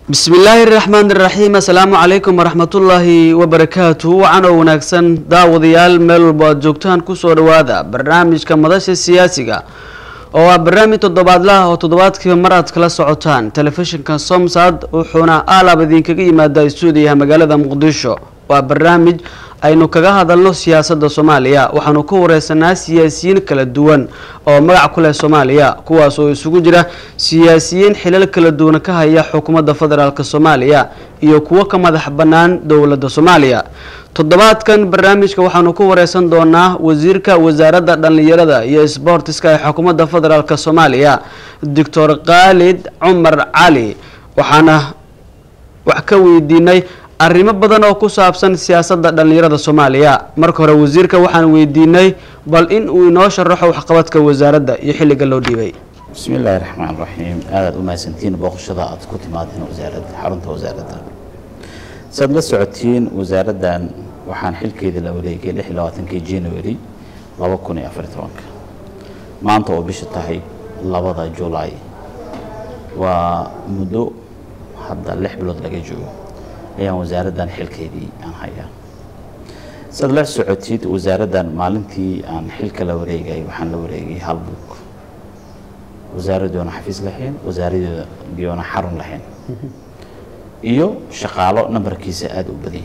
bismi illaahi raxmaan iraxiim assalaamu calaykum waraxmatullaahi wabarakaatu wacan oo wanaagsan daawadayaal meel walbo aad joogtaan kusoo dhawaada barnaamijka madasha siyaasiga oo ah barnaamij toddobaadlaha oo toddobaadkiiba mar aad kala socotaan telefishinka somsad wuxuuna aalaab idinkaga yimaada stuudiyaha magaalada muqdisho waa barnaamij aynu kaga hadalno siyaasadda soomaaliya waxaanu ka wareysanaa siyaasiyiin kala duwan oo magac ku leh soomaaliya kuwaas oo isugu jira siyaasiyiin xilal kala duwan ka haya xukuumadda federaalk soomaaliya iyo kuwo ka madax bannaan dowladda soomaaliya toddobaadkan barnaamijka waxaanu ku wareysan doonaa wasiirka wasaaradda dhallinyarada iyo sboortiska ee xukuumadda federaalk soomaaliya doctor khaalid cumar cali waxaana wax ka weydiinay arrimo badan oo ku saabsan siyaasadda dhallinyarada soomaaliya marka hore wasiirka waxaan weydiinay bal in uu inoo sharaxo waxqabadka wasaaradda iyo xilliga loo dhiibay bismi illaahi raxmaan raxiim aadaad u mahadsantiin booqashada aad ku timaadeen wasaaradda xarunta wasaaradda saad la socotiin wasaaraddan waxaan xilkeedii la wareegay lix iyo labaatankii january laba kun iyo afar tobanka maanta oo bisha tahay labada julaay waa muddo hadda lix bilood laga joogo ayaan wasaaraddan xilkeedii aan hayaa saad la socotid wasaaraddan maalintii aan xilka la wareegay waxaan la wareegay hal buug wasaaraddoona xafiis lahayn wasaaradoona xarun lahayn iyo shaqaalo nambarkiisa aada u badan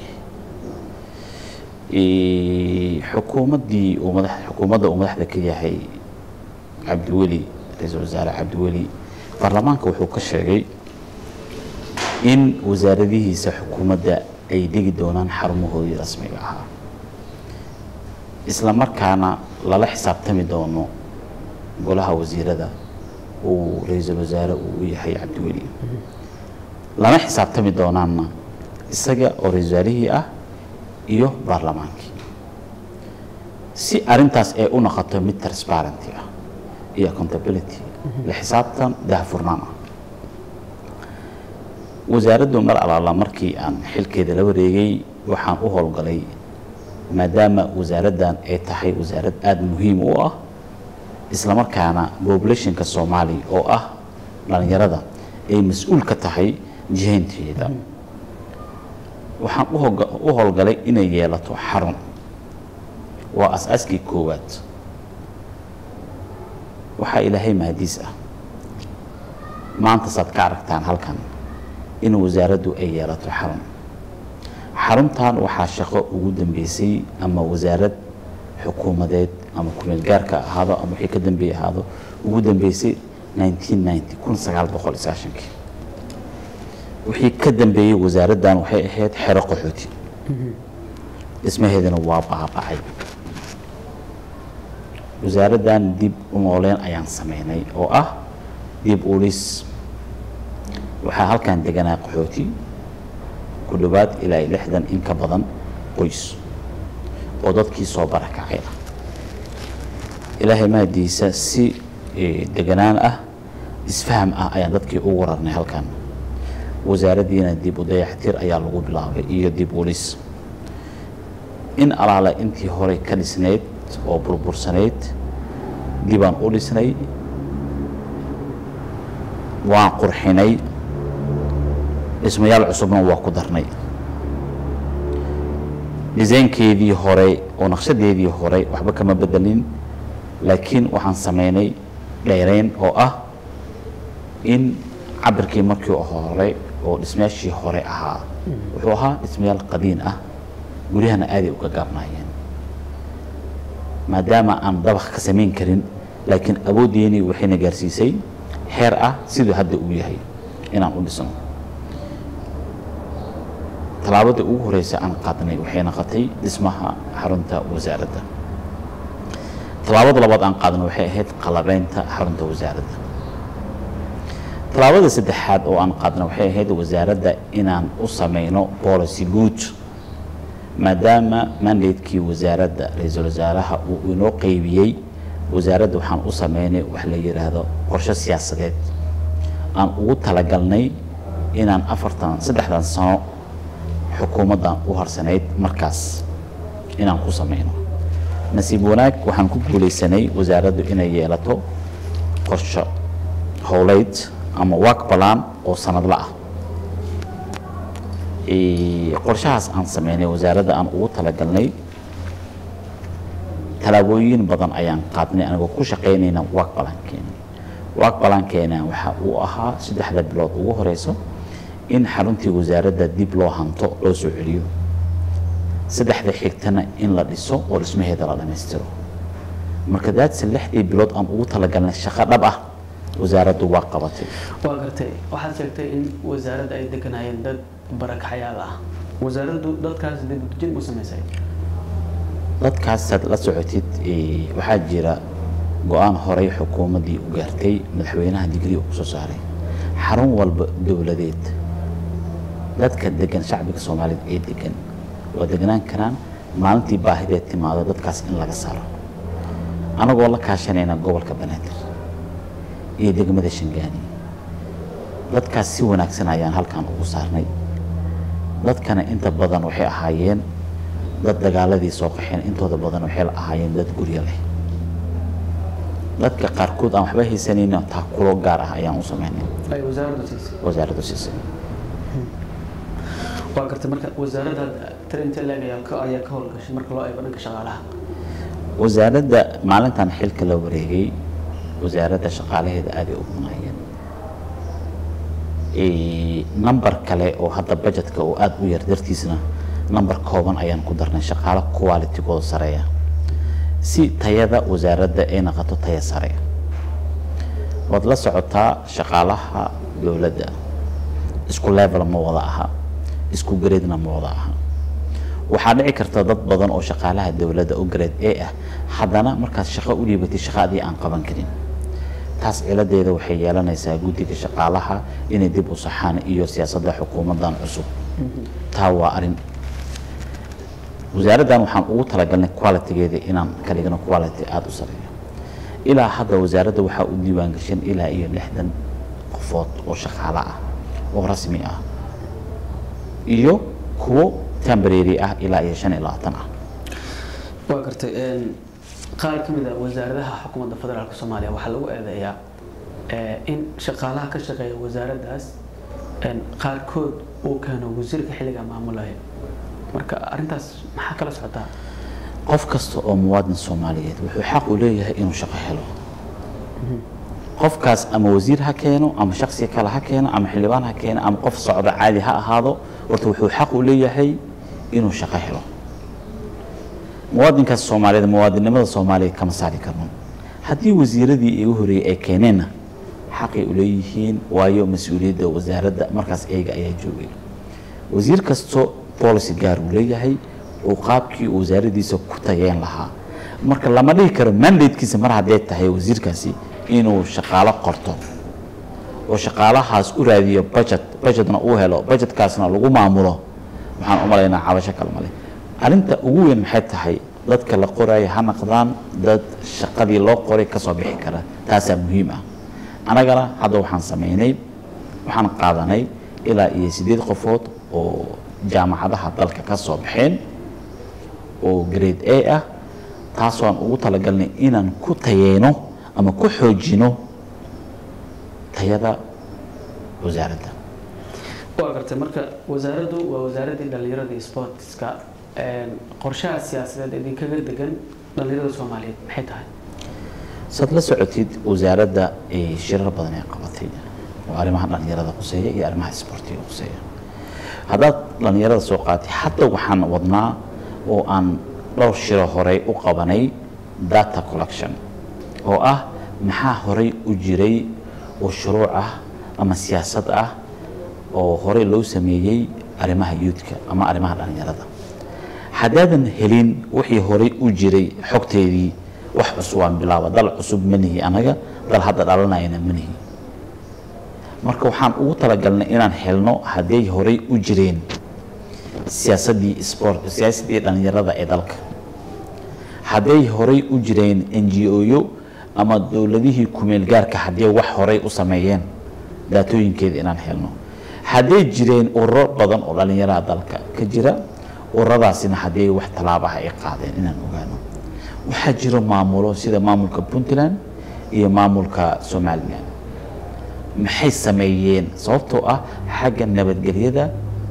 yahay xukuumaddii uu madax xukuumadda uu madaxda ka yahay cabdiweli ra-iisul wasaare cabdiweli baarlamaanka wuxuu ka sheegay in wasaaradihiisa xukuumadda ay dhigi doonaan xarumahoodii rasmiga ahaa isla markaana lala xisaabtami doono golaha wasiirada uu ra-iisul wasaare uu u yahay cabdiweli lana xisaabtami doonaanna isaga oo ra-isul wasaarihii ah iyo baarlamaankii si arintaas ay u noqoto mid transparenty ah iyo accountability la xisaabtan daahfurnaan ah wasaaraddu mar alaala markii aan xilkeeda la wareegay waxaan u howlgalay maadaama wasaaraddan ay tahay wasaarad aada muhiim u ah islamarkaana populationka soomaaliya oo ah dhallinyarada ay mas-uul ka tahay jihaynteeda waxaan u howlgalay inay yeelato xarun waa as-aaskii koowaad waxaa ilaahay mahadiis ah maanta saad ka aragtaan halkan in wasaaraddu ay yeelato xarun xaruntan waxaa shaqo ugu dambeysay ama wasaarad xukuumadeed ama kumeel gaarka ahaado ama wixii ka dambeeye ahaado ugu dambeysay kun sagaal boqol sagaashankii wixii ka dambeeyey wasaaraddan waxay ahayd xero qaxooti dhismaheedana waa baabacay wasaaraddan dib u nooleen ayaan sameynay oo ah dib ulis waxaa halkan deganaa qaxooti ku dhowaad ilaa lixdan in ka badan qoys oo dadkii soo barakacay ah ilaahay mahadiisa si deganaan ah isfaham ah ayaan dadkii ugu rarnay halkan wasaaraddiina dib u dayaxtir ayaa lagu bilaabay iyo dib ulis in alaala intii horey ka dhisnayd oo burbursanayd dibaan u dhisnay waan qurxinay dhismayaal cusubna waa ku darnay disaynkeedii hore oo naqshadeedii hore waxba kama bedelin laakiin waxaan sameynay dheereyn oo ah in cabirkii markii hore oo dhismayaashii hore ahaa wuxuu ahaa dhismayaal qadiin ah guryahana aaday uga gaabnaayeen maadaama aan dabaq ka samayn karin laakiin awooddeennii waxayna gaarsiisay xeer ah siduu hadda uu yahay inaan u dhisno tallaabada ugu horeysa aan qaadnay waxay noqotay dhismaha xarunta wasaaradda tallaabada labaad aan qaadnay waxay ahayd qalabeynta xarunta wasaaradda tallaabada saddexaad oo aan qaadnay waxay ahayd wasaaradda inaan u sameyno policy guud maadaama mandatekii wasaaradda ra-iisul wasaaraha uu inoo qeybiyey wasaaradda waxaan u sameynay wax la yidhaahdo qorshe siyaasadeed aan ugu talagalnay inaan afartan saddexdan sano xukuumaddan u harsanayd markaas inaan ku sameyno nasiib wanaag waxaan ku guulaysanay wasaaraddu inay yeelato qorsho howleyd ama work balan oo sanadla ah Ee, qorshahaas aan sameynay wasaaradda aan ugu talagalnay tallaabooyin badan ayaan qaadnay anigoo ku shaqaynayna waag balankeena waag balankeena waxa uu ahaa saddexda bilood ugu horeyso in xaruntii wasaaradda dib loo hanto loo soo celiyo saddexda xigtana in la dhiso oo dhismaheeda la dhammaystiro marka daadse lixdii bilood aan ugu talagalnay shaqo dhab ah wasaaraddu waa qabatay waa gartay waxaad sheegtay in wasaaradda ay deganayeen dad barakaxyaal ah wasaaraddu dadkaas dibudejin u samaysay dadkaasaad la socotid ee, waxaa jira go-aan horey xukuumaddii u gaartay madaxweynaha digrii uu kusoo saaray xarun walba dowladeed dadka degan shacbiga soomaaliyeed ee degan waa deganaan karaan maalintii baahideed timaado dadkaas in laga saaro anagoo la kaashanayna gobolka banaadir iyo degmada shangaani dadkaas si wanaagsan ayaan halkan ugu saarnay dadkana inta badan waxay ahaayeen dad dagaaladii soo qaxeen intooda badan waxay ahaayeen dad guryo leh dadka qaarkood aan waxba haysanayna taakulo gaar ah ayaan u sameynay ay wasaaraddu siisay wasaaraddu siisay waa gartay marka wasaaradda tarinta leeg ayaa ka ayaa ka howlgashay marka loo eego dhanka shaqaalaha wasaaradda maalintan xilka la wareegay wasaaradda shaqaalaheeda aaday u munaayeen number kale oo hadda budgetka oo aada u yar dartiisna number kooban ayaan ku darnay shaqaalo qualitygooda sareeya si tayada wasaaradda ay noqoto taya sare waad la socotaa shaqaalaha dowladda isku level ma wada aha isku gradena ma wada aha waxaa dhici karta dad badan oo shaqaalaha dowladda oo grade a ah haddana markaad shaqo u dhiibatay shaqo adii aan qaban karin taas ciladeeda waxay yeelanaysaa guddiga shaqaalaha inay dib u saxaan iyo siyaasadda xukuumaddan cusub taa waa arrin wasaaraddan waxaan ugu talagalnay qualitygeeda inaan ka dhigno quality aada u sareeyo ilaa hadda wasaaradda waxaa u diiwaan gashan ilaa iyo lixdan qofood oo shaqaale ah oo rasmi ah iyo kuwo temporary ah ilaa iyo shan iyo labaatan ah waa gartay qaar ka mid a wasaaradaha xukuumadda federaalk soomaaliya waxaa lagu eedeeyaa in shaqaalaha ka shaqeeya wasaaraddaas qaarkood uu keeno wasiirka xilliga maamulaya marka arrintaas maxaa kala socotaa qof kasta oo muwaadin soomaaliyeed wuxuu xaq u leeyahay inuu shaqo helo qofkaas ama wasiir ha keeno ama shaksi kale ha keeno ama xildhibaan ha keeno ama qof socdo caadi ha ahaado horta wuxuu xaq u leeyahay inuu shaqo helo muwaadinkaas soomaaliyeed muwaadinnimada soomaaliya kama saari karno haddii wasiiradii igu horeeyey ay keeneenna xaqay u leeyihiin waayo mas-uuliyadda wasaaradda markaas eega ayaa joogay wasiir kasto policy gaar uu leeyahay oo qaabkii uu wasaaraddiisa ku tayeen lahaa marka lama dhihi karo mandatekiisa mar haddee tahay wasiirkaasi inuu shaqaalo qorto oo shaqaalahaas u raadiyo budget budgetna uu helo budgetkaasna lagu maamulo waxaan u malaynaa cabasho kale male arrinta ugu weyn maxay tahay dadka la qoraayo ha naqdaan dad shaqadii loo qoray kasoo bixi kara taasaa muhiim ah annagana hadda waxaan samaynay waxaan qaadanay ilaa iyo siddeed qofood oo jaamacadaha dalka ka soo baxeen oo grade a ah taasoo aan ugu talagalnay inaan ku tayeyno ama ku xoojino tayada wasaaradda waa gartay marka wasaaraddu waa wasaaraddii dhallinyarada iyo sportska qorshaha siyaasadeed idinkaga degan dhallinyarada soomaaliyeed maxay tahay saad la socotid wasaaradda shirar badan ay qabatay oo arrimaha dhallinyarada quseeya iyo arrimaha isboortiga quseeya haddaad dhallinyarada soo qaatay hadda waxaan wadnaa oo aan dhowr shiro horey u qabanay data collection oo ah maxaa horey u jiray oo shuruuc ah ama siyaasad ah oo horey loo sameeyey arrimaha youthka ama arrimaha dhallinyarada haddaadan helin wixii horey u jiray xogteedii wax cusub aan bilaaba dal cusub ma nihi anaga dal hadda dhalanayana ma nihi marka waxaan ugu talagalnay inaan helno hadday horey u jireen siyaasaddii sport siyaasaddii dhallinyarada ee dalka hadday horey u jireen n g o-yo ama dowladihii kumeel gaarka haddii wax horey u sameeyeen daatooyinkeeda inaan helno hadday jireen ururo badan oo dhallinyarada dalka ka jira ururadaasina haddii wax tallaabaha ay qaadeen inaan ogaano waxaa jiro maamulo sida maamulka puntland iyo maamulka somalilan maxay sameeyeen sababtoo ah xagga nabadgelyada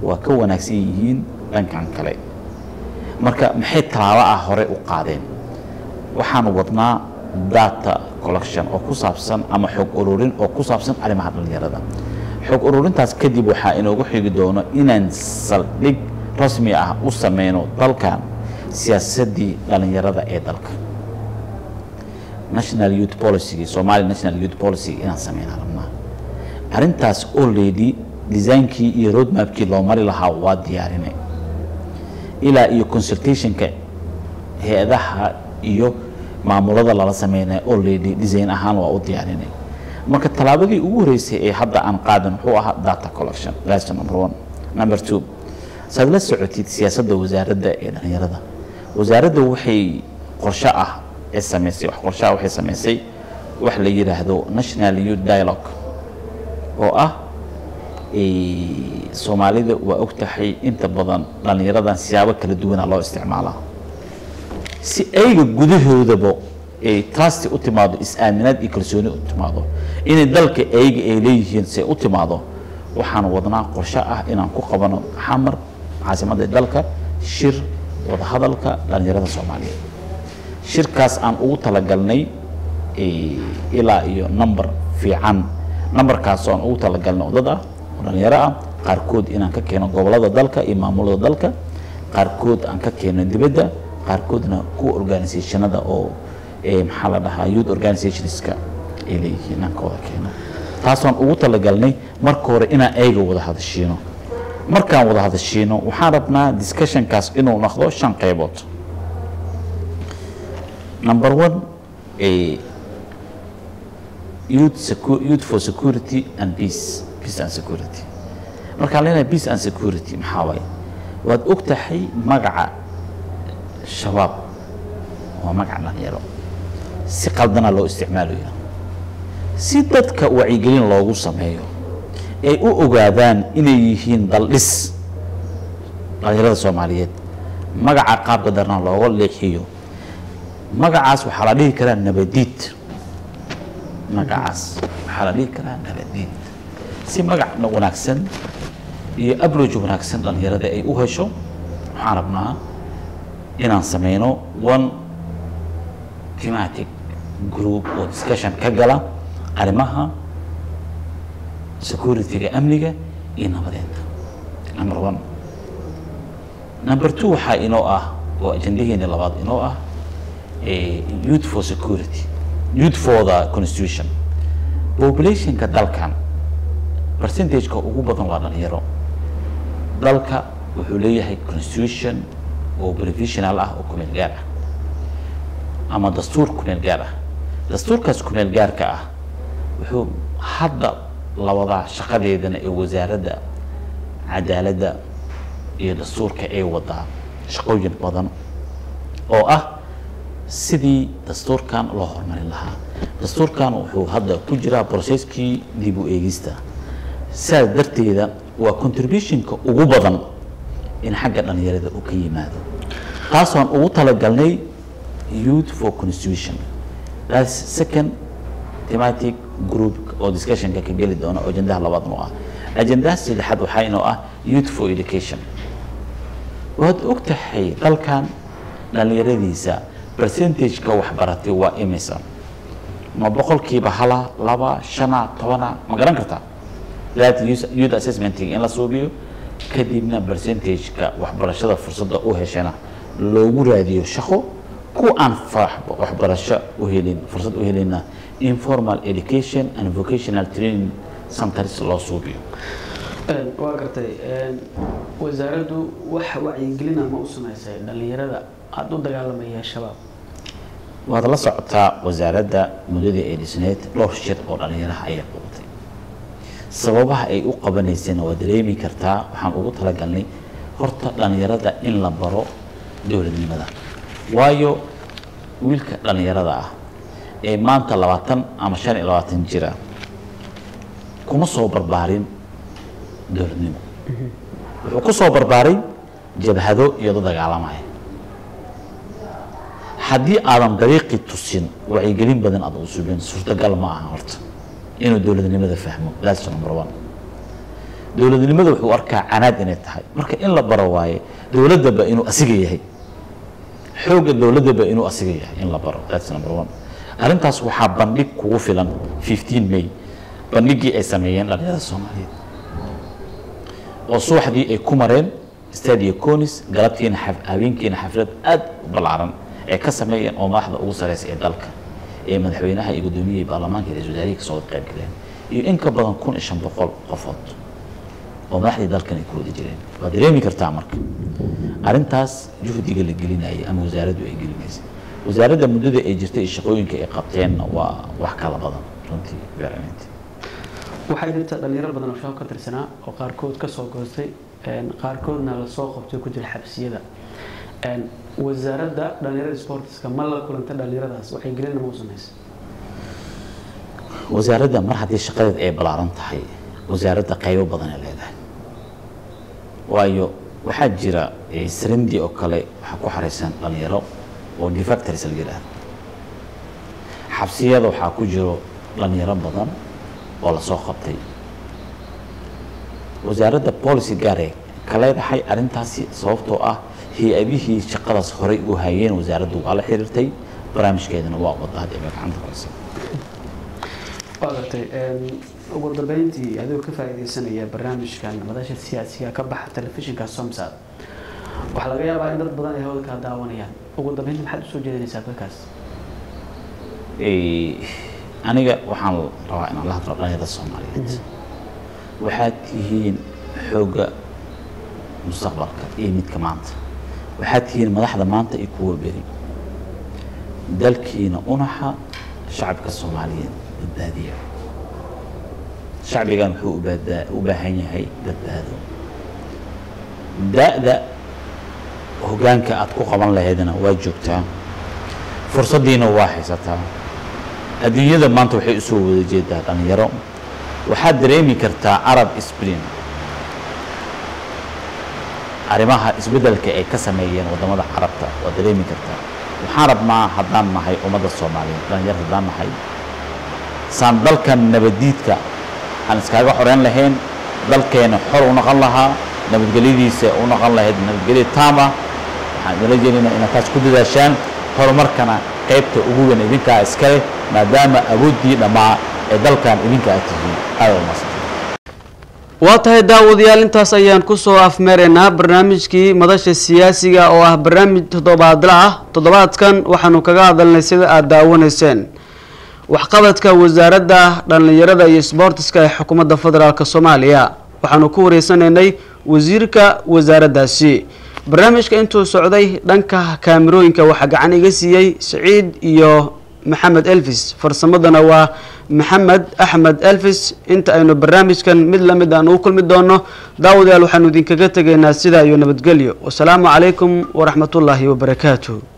waa ka wanaagsan yihiin dhankan kale marka maxay tallaabo ah hore u qaadeen waxaanu wadnaa data collection oo ku saabsan ama xog ururin oo ku saabsan arrimaha dhallinyarada xog ururintaas kadib waxaa inoogu xigi doono inaan saldhig rasmi ah u sameyno dalkan siyaasaddii dhallinyarada ee dalka national youth policy somali national youth policy inaan sameynaa rabnaa arrintaas already designkii iyo roadmapkii loo mari lahaa waa diyaarinay ilaa iyo consultationka hay-adaha iyo maamulada lala sameynaya already design ahaan waa u diyaarinay marka tallaabadii ugu horeysay ee hadda aan qaadan wuxuu ahaa data collection lesson number one number two saad la socotid siyaasadda wasaaradda ee dhallinyarada wasaaradda waxay qorshe ah ee samaysay wax qorshe ah waxay samaysay wax la yidhaahdo national youth dialogue oo ah soomaalida waa og tahay inta badan dhallinyaradan siyaabo kala duwana loo isticmaalaa si ayga gudahoodaba ay trust u timaado is-aaminaad iyo kalsooni u timaado inay dalka ayga ay leeyihiin si ay u timaado waxaan wadnaa qorshe ah inaan ku qabano xamar caasimadda dalka shir wadahadalka dhallinyarada soomaaliyeed shirkaas aan ugu talagalnay ilaa iyo number fiican numberkaas aan ugu talagalnay oo dad ah oo dhallinyaro ah qaarkood inaan ka keeno gobolada dalka iyo maamulada dalka qaarkood aan ka keeno dibadda qaarkoodna kuwa organisationada oo maxaa la dhahaa youth organizationska ay leeyihiin inaan ka wada keeno taasaan ugu talagalnay marka hore inaan ayga wada hadashiino markaan wada hadashiino waxaan rabnaa discussionkaas inuu noqdo shan qaybood number one youth, secu youth for security and peace peace and security markaan leenahay peace and security maxaa waaye waad og tahay magaca shabaab waa magaca dhalinyaro si qaldana loo isticmaalayo si dadka wacyigelin loogu sameeyo ay u ogaadaan inay yihiin daldhis dhalinyarada soomaaliyeed magaca qaabka darna looga leexiyo magacaas waxaa la dhihi karaa nabadiid magacaas waxaa la dhihi karaa nabadiid si magac wanaagsan iyo abroj wanaagsan dhalinyarada ay u hesho waxaan rabnaa inaan sameyno one thematic group oo discussion ka gala arrimaha security-ga amniga iyo nabadeenta number one number two waxaa inoo ah oo ajendaheeni labaad inoo ah youth for security youth for the constitution populationka dalkan percentageka ugu badan waa dhalinyaro dalka wuxuu leeyahay constitution oo provisional ah oo kumeel gaar ah ama dastuur kumeel gaar ah dastuurkaas kumeel gaarka ah wuxuu hadda labadaa shaqadeedana ee wasaaradda cadaaladda iyo dastuurka ay wadaa shaqooyin badan oo ah sidii dastuurkan loo horumarin lahaa dastuurkan wuxuu hadda ku jiraa broseskii dib u eegista sidaas darteeda waa contributionka ugu badan in xagga dhalinyarada uu ka yimaado taasaan ugu talagalnay youth for constitution that's second thematic group oo discussionka ka geli doona oo ajendaha labaad noo ah ajendaha saddexaad waxaa inoo ah youth for education waad og tahay dalkan dhalinyaradiisa percentageka waxbaratay waa imisa ma boqolkiiba hala laba shana tobana ma garan kartaa that youth assessmenting in la suubiyo kadibna percentageka waxbarashada fursadda u heshana loogu raadiyo shaqo ku aan waxbarasho u helin fursad u helinna informal education and vocational training centers loo suubiyo waa gartay wasaaraddu wax wacyigelina ma u samaysay dhalinyarada aada u dagaalamaya shabaab waad la socotaa wasaaradda muddadii ay dhisneed dhowr shir oo dhalinyaraha ayay qabatay sababaha ay u qabanaysayna waa dareemi kartaa waxaan ugu talagalnay horta dhalinyarada in la baro dowladnimada waayo wiilka dhalinyarada ah ee maanta labaatan ama shan iyo labaatan jira kuma soo barbaarin dowladnimo wuxuu ku soo barbaaray jabhado iyo dad dagaalamaya haddii aadan dariiqii tusin wacyigelin badan aad u subin suurtagal ma aha horta inuu dowladnimada fahmo that's number one dowladnimada wuxuu arkaa canaad inay tahay marka in la baro waaye dowladdaba inuu asiga yahay xoogga dowladdaba inuu asiga yahay in la baro that's number one arrintaas waxaa bandhig kugu filan 15 may bandhigii ay sameeyeen dhalinyarada soomaaliyeed oo subaxdii ay ku mareen stadia conis galabtiina xaf- habeenkiina xaflad aad u ballaaran ay ka sameeyeen oo madaxda ugu sareysa ee dalka ee madaxweynaha iyo gudoomiyihii baarlamaanka iyo ra-iisul wasaarihii kasoo qayb galeen iyo in ka badan kun iyo shan boqol qofood oo madaxdii dalkan ay ku wada jireen waad dareemi kartaa marka arrintaas juhdiga la gelinayay ama wasaaraddu ay gelinaysay wasaaradda muddada ay jirtay iyo shaqooyinka ay qabteenna waa wax kala badan runtii beeralintii waxaa jirta dhalinyaro badan oo shaqo ka tirsanaa oo qaarkood ka soo goostay een, qaarkoodna lasoo qabtay ku jira xabsiyada Een, wasaaradda dhalinyarada sportiska ma la kulanta dhalinyaradaas waxay gelina ma u samaysa wasaaradda mar haddii shaqadeed ay ballaaran tahay wasaaradda qaybo badan ay leedahay waayo waxaa jira eh, sarindi oo kale waxaa ku xaraysan dhalinyaro oo defactors la yidhaahdo xabsiyada waxaa ku jiro dhalinyaro badan oo lasoo qabtay wasaaradda policy gaare ka leedahay arrintaasi sababtoo ah hay-adihii shaqadaas horey u hayeen wasaaraddu waa la xiriirtay barnaamijkeedana waa wada hadda bay gacanta ku haysa waa gartay een, ugu dambeyntii adigoo ka faa'iidaysanaya barnaamijkan madasha siyaasiga ka baxa telefishinka somsad waxaa laga yaabaa in dad badan ay hawada kaa daawanayaan ugu dambeyntii maxaad usoo jeedinaysaa dadkaas Eh, aniga waxaan rabaa inaan la hadlo dhalinyarada soomaaliyeed waxaad tihiin xoogga mustaqbalka iyo midka maanta waxaad tihiin madaxda maanta iyo kuwa beri dalkiina unaxa shacabka soomaaliyeed badbaadiya shacbigan wuxuu u baadaa- u baahan yahay badbaado da-da hoggaanka aad ku qaban lahaydna waa joogtaa fursaddiina waa haysataa adduunyada maanta waxay usoo wada jeedaa dhalinyaro waxaad dareemi kartaa arab spring arrimaha isbeddelka ay ka sameeyeen waddamada carabta waad dareemi kartaa waxaan rabnaa haddaan nahay ummadda soomaaliyeed dhalinyar haddaan nahay saan dalkan nabadiidka aan iskaaga xoreyn lahayn dalkeena xor u noqon lahaa nabadgelyadiisa u noqon lahayd nabadgelyo taam ah waxaan idinla jeedinaa inaad taas ku dadaashaan horumarkana qaybta ugu weyn idinkaa iskale maadaama awooddii dhammaa ee dalkan idinka aad tihiin aada umasan waa tahay daawadayaal intaas ayaan kusoo afmeeraynaa barnaamijkii madasha siyaasiga oo ah barnaamij toddobaadla ah toddobaadkan waxaanu kaga hadalnay sida aada daawanayseen waxqabadka wasaaradda dhallinyarada iyo sboortiska ee xukuumadda federaalk soomaaliya waxaanu ku wareysanaynay wasiirka wasaaraddaasi barnaamijka intuu socday dhanka kaamirooyinka waxaa gacan iga siiyey siciid iyo maxamed elvis farsamadana waa maxamed axmed elvis inta aynu barnaamijkan mid lamid aan ugu kulmi doono daawadayaal waxaanu idinkaga tegaynaa sidaa iyo nabadgelyo wasalaamu calaykum waraxmatullaahi wabarakaatuh